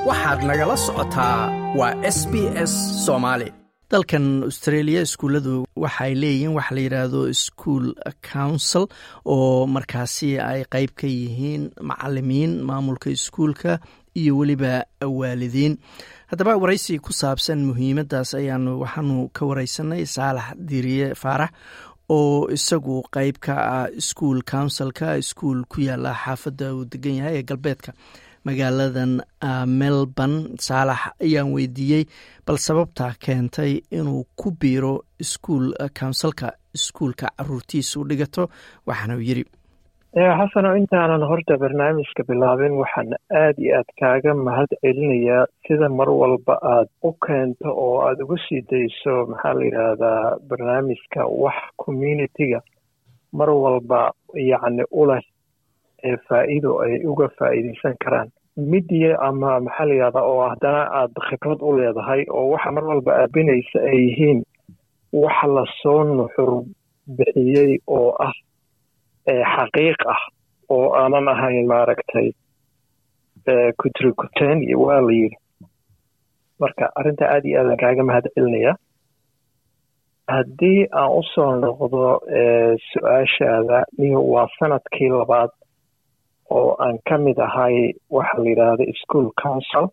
waxaad nagala socotaa waa s b s soomaali dalkan australia iskuulladu waxay leeyihiin waxa la yidhaahdo school council oo markaasi ay qeyb ka yihiin macalimiin maamulka iskuulka iyo weliba waalidiin haddaba waraysi ku saabsan muhiimaddaas ayaanu waxaanu ka wareysanay saalax diiriye faarax oo isagu qeyb ka ah school councilka iskuul ku yaala xaafadda uu degan yahay ee galbeedka magaaladan melbourne saalax ayaan weydiiyey bal sababta keentay inuu ku biiro iskuol counsilka iskuulka caruurtiisu dhigato waxaana uu yidhi xasano intaanan horta barnaamijka bilaabin waxaan aad iyo aad kaaga mahad celinayaa sida mar walba aad u keento oo aada uga sii dayso maxaa la yidhaahdaa barnaamijka wax communitiga mar walba yacni u leh ee faa'iido ay uga faa'iidaysan karaan midiya ama maxaa la yidhahdaa oo haddana aad khibrad u leedahay oo waxa mar walba aabinaysa ay yihiin waxa lasoo nuxur bixiyey oo ah xaqiiq ah oo aanan ahayn maaragtay kutrikuteen iyo waa la yidhi marka arrinta aad iyo aadan kaaga mahad celinaya haddii aan u soo noqdo su-aashaada niyo waa sanadkii labaad oo aan ka mid ahay waxa la yidhaahda school council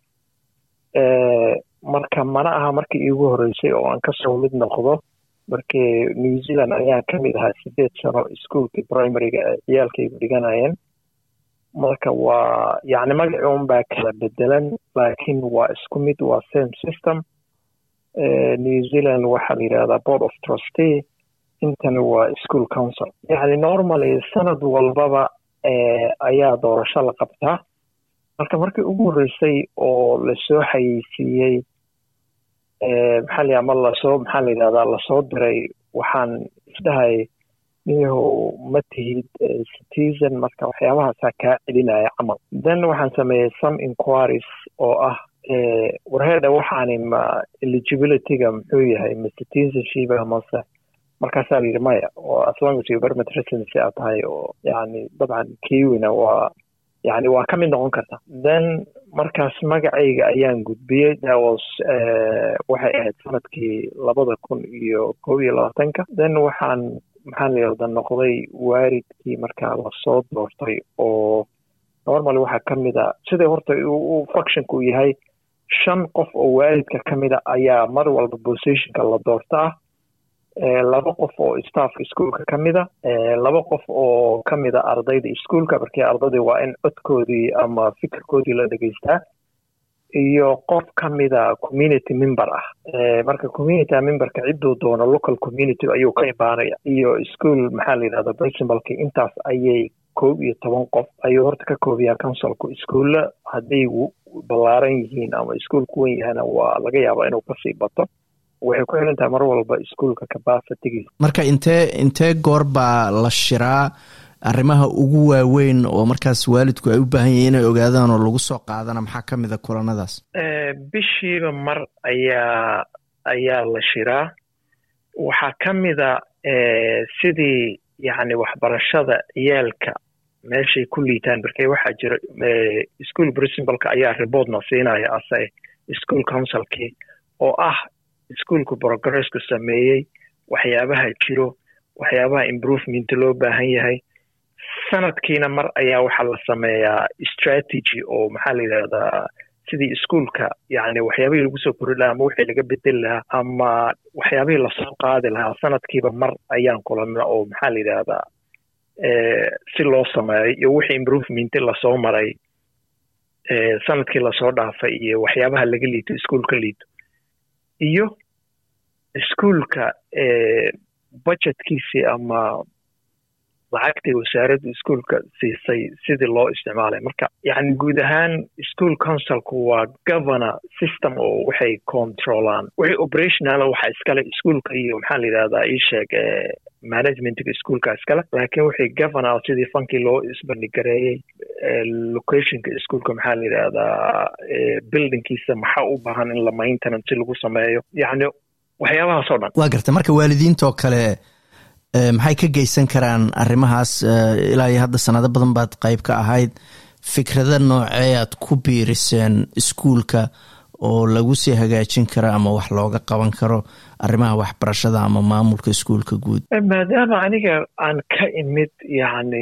marka mana aha markii iigu horreysay oo aan kasoo mid noqdo markii new zealand ayaan ka mid ahaa sideed sano iskuolkii primaryga ee ciyaalkaygu dhiganayeen marka waa yacni magaci un baa kala bedelan laakiin waa isku mid waa same system new zealand waxaa la yidhahdaa board of trustee intani waa school council yacni normally sanad walbaba ayaa doorasho la qabtaa marka markii ugu horreysay oo lasoo xayeysiiyey maxaa la ama lasoo maxaa la yidhahdaa lasoo diray waxaan isdhahay niyahow ma tihid citizen marka waxyaabahaasaa kaa celinaya camal then waxaan sameeyey some inquiries oo ah warheedha waxaani ma eligibilityga muxuu yahay ma citizenship amase markaasaa la yidhi maya oo as long as you permit residency aad tahay oo yacni dabcan kiwina waa yacni waa ka mid noqon karta then markaas magacayga ayaan gudbiyey dawas waxay ahayd sanadkii labada kun iyo kob iyo labaatanka then waxaan maxaa la yirahda noqday waalidkii markaa lasoo doortay oo normally waxaa ka mid a siday horta uu functionka uu yahay shan qof oo waalidka ka mid a ayaa mar walba positionka la doortaa laba qof oo staffka iskuolka ka mida laba qof oo ka mida ardayda iskuolka markii ardaydii waa in codkoodii ama fikirkoodii la dhegeystaa iyo qof ka mida community member ah marka community memberka cidduu doono local community ayuu ka imaanaya iyo ischool maxaa la yidhahda principalki intaas ayay koob iyo toban qof ayuu horta ka koobiyaa councilku iskuulla hadday ballaaran yihiin ama iskuol ku wen yahana waa laga yaabaa inuu kasii bato waxay ku xiran tahay mar walba iskuolka capacitigiisa marka intee intee goor baa la shiraa arrimaha ugu waaweyn oo markaas waalidku ay u baahan yihiin inay ogaadaan oo lagu soo qaadana maxaa ka mid a kulanadaas bishiiba mar ayaa ayaa la shiraa waxaa ka mida sidii yacni waxbarashada ciyaalka meeshay ku liitaan markee waxaa jira school principalka ayaa reportna siinaya ase school councilkii oo ah iskuolku progressku sameeyey waxyaabaha jiro waxyaabaha improvement loo baahan yahay sanadkiina mar ayaa waxaa la sameeyaa strategy oo maxaa la yidhahdaa sidii iskuolka yacni waxyaabihii lagu soo kori lahaa ama wixii laga bedeli lahaa ama waxyaabihii lasoo qaadi lahaa sanadkiiba mar ayaan kulanna oo maxaa la yidhaahdaa si loo sameeyo iyo wixii improvement lasoo maray sanadkii lasoo dhaafay iyo waxyaabaha laga liito iskuolka liito iyo iskuolka budgetkiisii ama lacagtii wasaaradda iskuolka siisay sidii loo isticmaalay marka yacni guud ahaan school councilku waa governor system oo waxay controlaan wixii operationala waxaa iskale iskuolka iyo maxaa la yidhahdaa ii sheeg managementga iskuolka iskale laakiin wixii governor sidii fankii loo isbandhigareeyey locationka iskuolka maxaa la yidhahdaa buildingkiisa maxaa u baahan in la maintenance si lagu sameeyo yacni waxyaabahaas oo dhan waa garta marka waalidiintoo kale maxay ka geysan karaan arrimahaas ilaa iyo hadda sanado badan baad qayb ka ahayd fikrada noocee aad ku biiriseen iskuulka oo lagu sii hagaajin karo ama wax looga qaban karo arrimaha waxbarashada ama maamulka iskuulka guud maadaama aniga aan ka imid yacni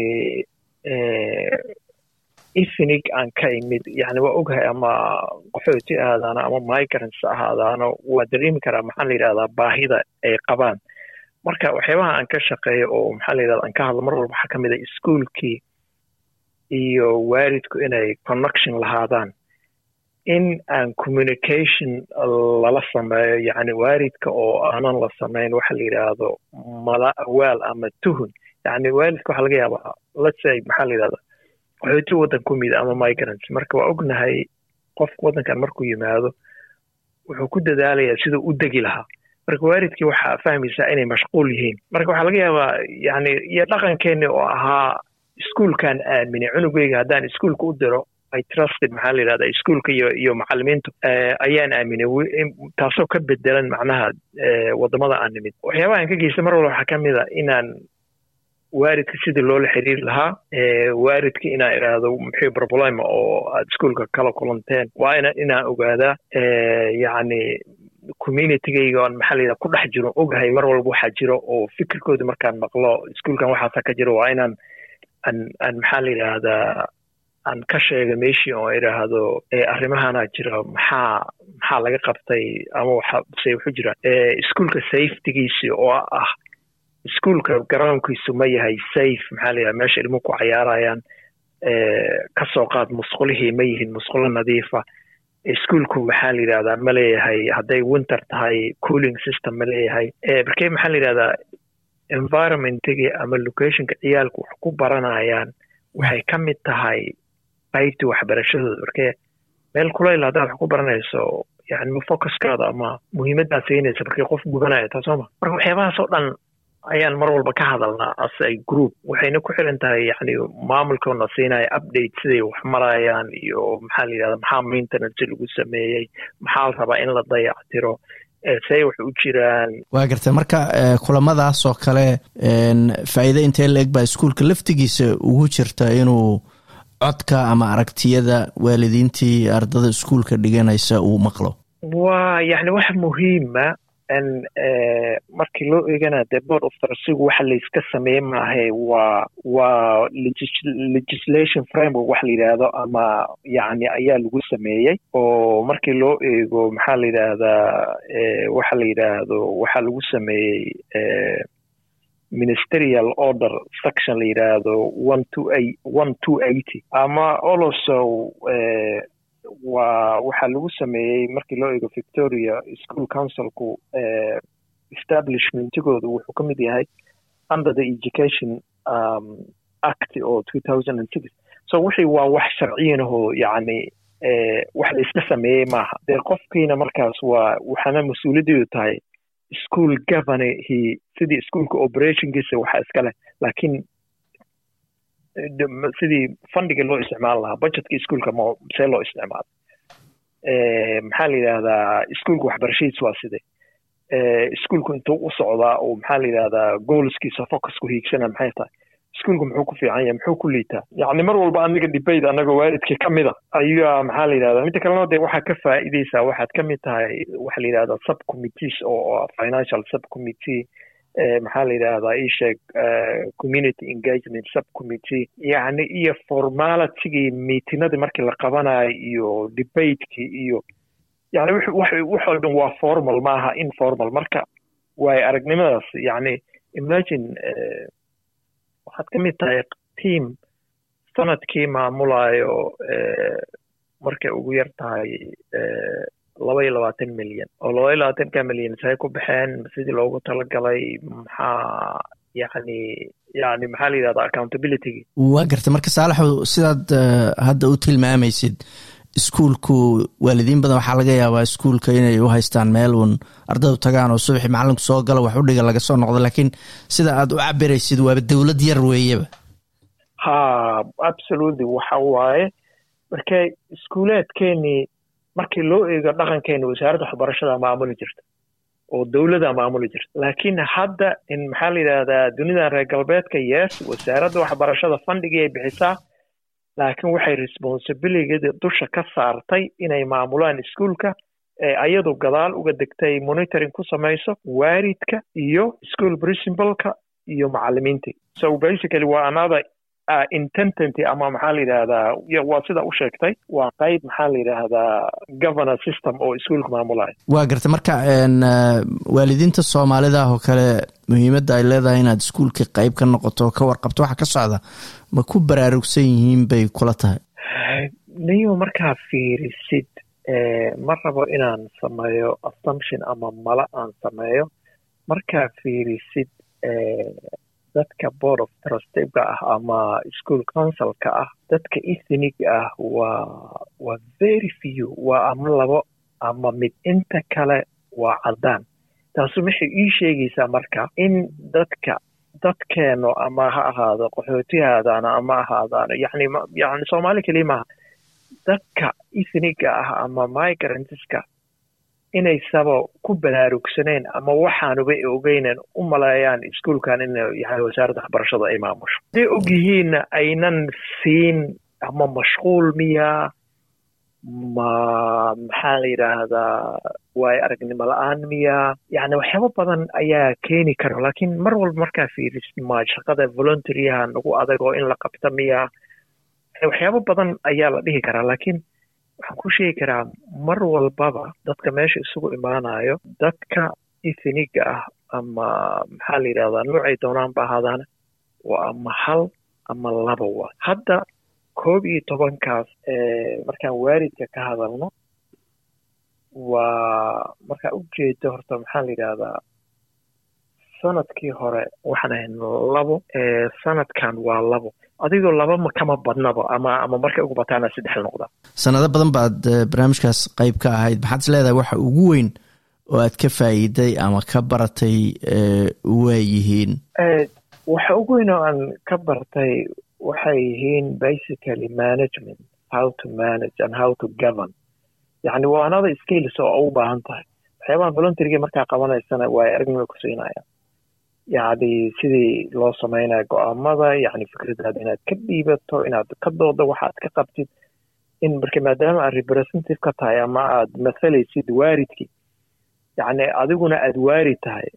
efinig aan ka imid yani waa ogahay ama qaxooti ahaadaano ama migrants ahaadaano waa dareemi karaa maxaa la yidhahdaa baahida ay qabaan marka waxyaabaha aan ka shaqeeyo oo maxaa la yidhahda aan ka hadlo mar walba waxaa ka mid a iskuolkii iyo waalidku inay connection lahaadaan in aan communication lala sameeyo yacni waalidka oo aanan la samayn waxa la yidhaahdo mala awaal ama tuhun yacni waalidka waxaa laga yaabaa let's say maxaa la yidhahda qaxooti waddan ku mid ama migrants marka waa ognahay qofka waddankan markuu yimaado wuxuu ku dadaalayaa siduu u degi lahaa marka waalidkii waxaa fahmaysaa inay mashquul yihiin marka waxaa laga yaabaa yani iyo dhaqankeenni oo ahaa iskuolkan aaminay cunugeyga haddaan iskuolka u diro i trusted maxaa la yidhahda iskuolka iyo iyo macalimiintu ayaan aaminay taasoo ka bedelan macnaha waddamada aan nimid waxyaabaha aan ka geysta mar walba waxaa ka mid a inaan waalidka sidii loola xiriiri lahaa waalidka inaan idhaahdo muxuu problema oo aad iskuolka kala kulanteen waa ina inaan ogaadaa yacni communitygayga on maxaa la yidhaha ku dhex jiro ogahay mar walba waxaa jiro oo fikirkooda markaan maqlo iskuolkan waxaasa ka jiro waa inaan aan aan maxaa la yidhaahdaa aan ka sheega meeshii oo idhaahdo arrimahana jira maxaa maxaa laga qabtay ama waxa se wuxuu jira iskuolka safetygiisi oo ah iskuolka garoonkiisu ma yahay safe maxaa la yidhaha meesha ilmuhu ku cayaarayaan ka soo qaad musqulihii ma yihiin musqulo nadiifa iskuolku maxaa la yidhahdaa ma leeyahay hadday winter tahay cooling system ma leeyahay markee maxaa la yidhahdaa environmentigii ama locationka ciyaalku wax ku baranayaan waxay ka mid tahay qaybtii waxbarashadooda markee meel kulayl haddaad wax ku baranayso yani focuskaada ama muhiimaddaad siinaysa markii qof gubanaya taa sooma marka waxyaabahaas oo dhan ayaan mar walba ka hadalnaa as a group waxayna ku xiran tahay yani maamulkoona siinaya update siday wax marayaan iyo maxaa la yidhahda maxaa maintenance lagu sameeyey maxaa la rabaa in la dayactiro say wax u jiraan waa gartay marka kulamadaas oo kale faa'iide intee la eg baa iskuolka laftigiisa ugu jirta inuu codka ama aragtiyada waalidiintii ardada iskuolka dhiganaysa uu maqlo waa yani wax muhiima n markii loo eegana de board of trasigu waxa layska sameeye maahe waa waa legislation framework waxa la yidhaahdo ama yani ayaa lagu sameeyey oo markii loo eego maxaa la yidhaahdaa waxa la yidhaahdo waxaa lagu sameeyey ministerial order section la yidhaahdo one two eight one two eighty ama also waa waxaa lagu sameeyey markii loo eego victoria school councilku establishmentigoodu wuxuu ka mid yahay under the education um, act oo two thousand and six so wixii waa wax sharciyanahoo yacni wax la iska sameeyey maaha dee qofkiina markaas waa waxaana mas-uuliyaddeedu tahay school governorhi sidii schoolka operationkiisa waxaa iska leh laakiin sidii fundiga loo isticmaali lahaa budgetka ischoolka ma see loo isticmaalo maxaa la yidhahdaa ischoolka waxbarashadiis waa side ischoolku intuu u socdaa oo maxaa la yidhahdaa goolskiisa focusku hiigsana maxay tahay ischoolku muxuu ku fiican yahay muxuu ku liitaa yacni mar walba aniga debate anagoo waalidkii ka mid a ayaa maxaa la yidhahdaa midda kalena dee waxaa ka faa'iideysaa waxaad ka mid tahay waxa la yidhahdaa subcommittees oo financial subcommittee maxaa la yidhahdaa ii sheeg community engagement subcommittee yacni iyo formalitigii miitinadii markii la qabanayo iyo debatekii iyo yani waxoo dhan waa formal maaha informal marka waayo aragnimadaas yacni imagine waxaad ka mid tahay team sanadkii maamulayo markay ugu yar tahay laba iyo labaatan milyan oo laba iyo labaatanka milyan say ku baxeen sidii loogu talagalay maxaa yani yani maxaa la yidhahda accountabilitygi waa gartay marka saalaxu sidaad hadda u tilmaamaysid iskuolku waalidiin badan waxaa laga yaabaa iskuolka inay u haystaan meel uun ardaydu tagaan oo subaxii macalinku soo galo wax u dhiga laga soo noqdo laakiin sida aad u cabiraysid waaba dowlad yar weeyaba ha absolutely waxa waaye marka iskuulaadkeenii markii loo eego dhaqankeeni wasaaradda waxbarashada maamuli jirta oo dowladda maamuli jirta laakiin hadda in maxaa la yidhahdaa dunidan reer galbeedka yes wasaaradda waxbarashada fandhigii ay bixisaa laakiin waxay responsibilityda dusha ka saartay inay maamulaan iskuolka ayadu gadaal uga degtay monitoring ku samayso waaridka iyo school principalka iyo macalimiintii so basically waa another uh, intentanty ama maxaa la yidhahdaa waa sida u sheegtay waa qayb maxaa la yidhaahdaa governor system oo iskuolka maamulaya waa gartay marka waalidiinta soomaalida ah oo kale muhiimadda ay leedahay inaad iskuolka qayb ka noqoto ka warqabto waxa ka socda ma ku baraarugsan yihiin bay kula tahay niyo markaa fiirisid ma rabo inaan sameeyo assumption ama mala aan sameeyo markaa fiirisid dadka board of trustega ah ama school councilka ah dadka ethnig ah waa waa very few waa ama labo ama mid inta kale waa caddaan taasu waxay ii sheegaysaa marka in dadka dadkeeno ama ha ahaado qaxootihaadaana ama ahaadaano yani yani soomaali keliya maaha dadka ethniga ah ama migrantska inaysaba ku baraarugsaneen ama waxaanuba ogeynen u maleeyaan iskuolkan in yani wasaaradda waxbarashada ay maamusho hadday og yihiinna aynan siin ama mashquul miya ma maxaa la yidhaahdaa waayo aragnimo la-aan miya yani waxyaabo badan ayaa keeni kara laakiin mar walba markaa fiiris ma shaqada voluntaryaha nagu adag oo in la qabta miya waxyaabo badan ayaa la dhihi karaa laakiin waxaan ku sheegi karaa mar walbaba dadka meesha isugu imaanayo dadka ethniga ah ama maxaa la yidhahdaa noocay doonaan ba ahaadaana waa ama hal ama laba waa hadda koob iyo tobankaas markaan waalidka ka hadalno waa markaa ujeedo horta maxaa la yidhahdaa sanadkii hore waxaan ahayn labo sanadkan waa labo adigoo laba ma kama badnaba ama ama markay ugu bataana saddex noqda sanado badan baad barnaamijkaas qayb ka ahayd maxaad is leedahay waxa ugu weyn oo aad ka faa'iiday ama ka baratay waa yihiin waxa ugu weyn oo aan ka bartay waxay yihiin basically management how to manage and how to govern yacni waa another skills oo u baahan tahay waxyaabaha voluntaryga markaa qabanaysana waa aragnima ku siinaya yacni sidii loo samaynayo go-aamada yacni fikradaada inaad ka dhiibato inaad ka doodo waxaad ka qabtid in marka maadaama aad representative ka tahay ama aad mathalaysid waaridkii yacni adiguna aad waarid tahay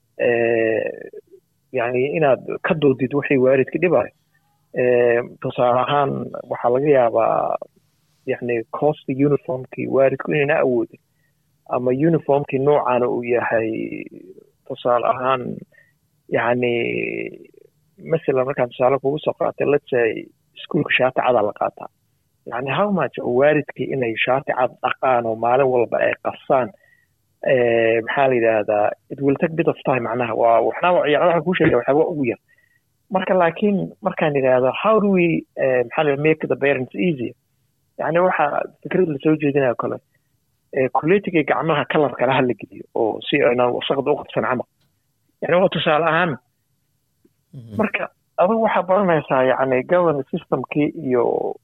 yacni inaad ka doodid waxay waaridka dhibayo tusaale ahaan waxaa laga yaabaa yacni costa uniformkii waaridku inayna awoodin ama uniformkii noocaana uu yahay tusaale ahaan yacni masalan markaan tusaale kugu soo qaatay let's say iskuolka shaati cada la qaataa yacni how much oo waaridkii inay shaati cad dhaqaan oo maalin walba ay qasaan maxaa la yidhaahdaa it will take bit of time macnaha waa waxna yani waxaan kuu sheegaya waxyaaba ugu yar marka laakiin markaan yidhaahdo how do we maxaa la make the parents easier yani waxa fikrad lasoo jeedinayo kale kuleetiga gacmaha kalarka laha la geliyo oo si aynan wasaqda u qabsan camal yani waa tusaale ahaan marka adigu waxaa baranaysaa yani governor systemkii iyo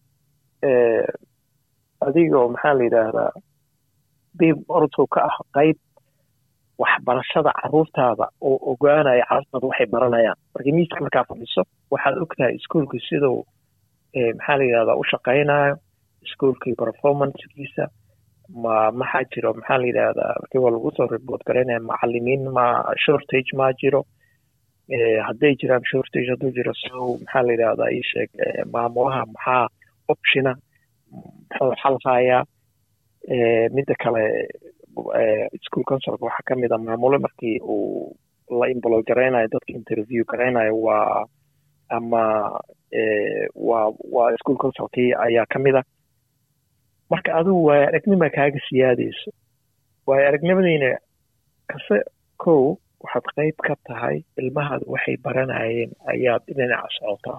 adigoo maxaa la yidhaahdaa dib orodkow ka ah qayb waxbarashada caruurtaada oo ogaanaya caruurtaada waxay baranayaan marka miiska markaa fadhiso waxaad ogtahay iskuolkii siduu maxaa la yidhahdaa u shaqaynayo iskuolkii performancekiisa ma maxaa jiro maxaa la yidhahdaa markii waa lagu soo report garaynaya macalimiin ma shortage ma jiro hadday jiraan shortage hadduu jiro sow maxaa la yidhahdaa ii sheeg maamulaha maxaa optiona muxuu xalhayaa midda kale school councilka waxaa kamid a maamulo markii uu la imbolo garaynayo dadka interview garaynayo waa ama waa waa school councilkii ayaa kamid a marka adigu waayo aragnima kaaga siyaadayso waayo aragnimadiina kase kow waxaad qayb ka tahay ilmahaada waxay baranayeen ayaad dhinaca socotaa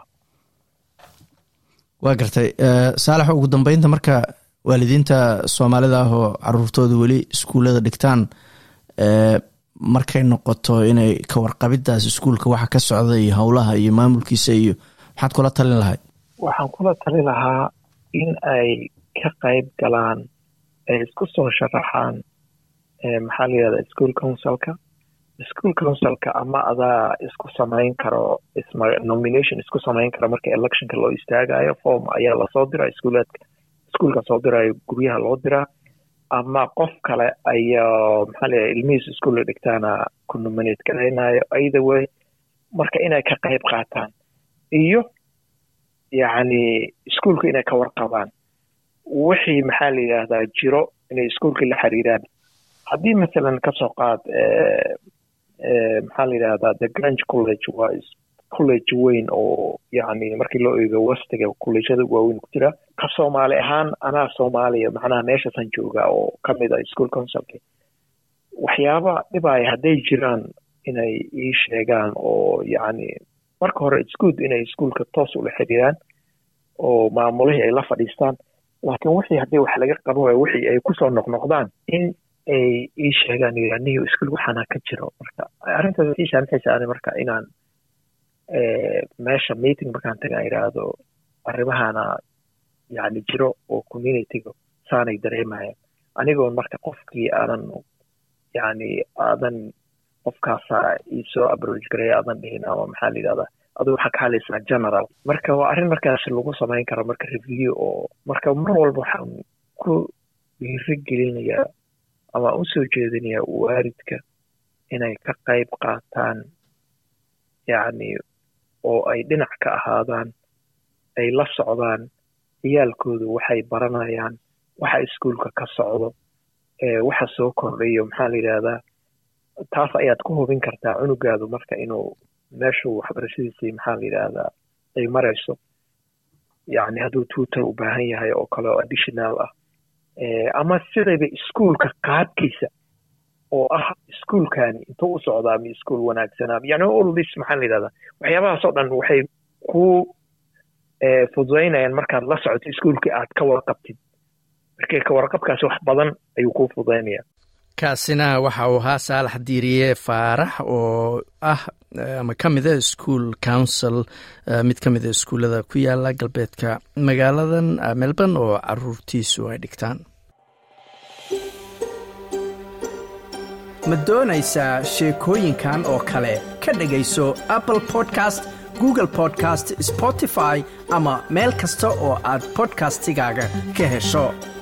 waa gartay saalax ugu dambeynta marka waalidiinta soomaalida ah oo caruurtooda weli iskuullada dhigtaan markay noqoto inay ka warqabidaas iskuulka waxa ka socda iyo howlaha iyo maamulkiisa iyo maxaad kula talin lahayd waxaan kula talin lahaa in ay ka qayb galaan ay isku soo sharaxaan maxaa la yidhahdaa school councilka school councilka ama adaa isku samayn karo nomination isku samayn karo marka electionka loo istaagayo form ayaa lasoo diraa iskuulaadka iskuulka soo dirayo guryaha loo diraa ama qof kale ayaa maxaa leeyahay ilmihiis iskuulla dhigtaana ku nominate garaynayo either way marka inay ka qayb qaataan iyo yacni iskuulka inay ka warqabaan wixii maxaa la yidhaahdaa jiro inay iskuulka la xiriiraan haddii masalan kasoo qaad maxaa la yidhahdaa the grange college waa college weyn oo yacni markii loo eego westiga collegeada waaweyn ku jira ka soomaali ahaan anaa soomaaliya macnaha meeshaasan joogaa oo ka mid ah school councilki waxyaaba dhibaaya hadday jiraan inay ii sheegaan oo yacni marka hore it's good inay iskuolka toos ula xiriiraan oo maamulihii ay la fadhiistaan laakiin wixii haddii wax laga qaban waayo wixii ay kusoo noqnoqdaan in ay ii sheegaan yaniyo iskuol waxaana ka jiro marka arrintaas ii saamixaysa marka inaan meesha meeting markaan tagaan idhaahdo arrimahana yacni jiro oo communityga saanay dareemayaan anigoon marka qofkii aadan yacni aadan qofkaasa iisoo abroj gareeya aadan dhihin ama maxaa la yidhahdaa aduu waxaa ka hadlaysaa general marka waa arrin markaas lagu samayn karo marka review oo marka mar walba waxaan ku dhiiri gelinayaa ama usoo jeedinayaa waalidka inay ka qayb qaataan yacni oo ay dhinac ka ahaadaan ay la socdaan ciyaalkoodu waxay baranayaan waxa iskuolka ka socdo waxa soo kordhayo maxaa la yidhahdaa taas ayaad ku hubin kartaa cunugaadu marka inuu meeshuu waxbarashadiisii maxaa la yidhaahdaa ay marayso yacni hadduu tuutor u baahan yahay oo kale oo additional ah ama sidayba iskuolka qaabkiisa oo ah iskuolkani intuu u socdaa mi iskuol wanaagsanaa yani all this maxaa la yidhahdaa waxyaabahaas oo dhan waxay ku fududaynayaan markaad la socoto iskuolkii aad ka warqabtid markii ka warqabkaasi wax badan ayuu kuu fududaynaya kaasina waxa uu ahaa saalax diiriye faarax oo ah ama ka mida school council mid ka mida iskuullada ku yaala galbeedka magaaladan melbourne oo caruurtiisu ay dhigtaan ma doonaysaa sheekooyinkan oo kale ka dhegayso apple podcast google podcast spotify ama meel kasta oo aad podcastigaaga ka hesho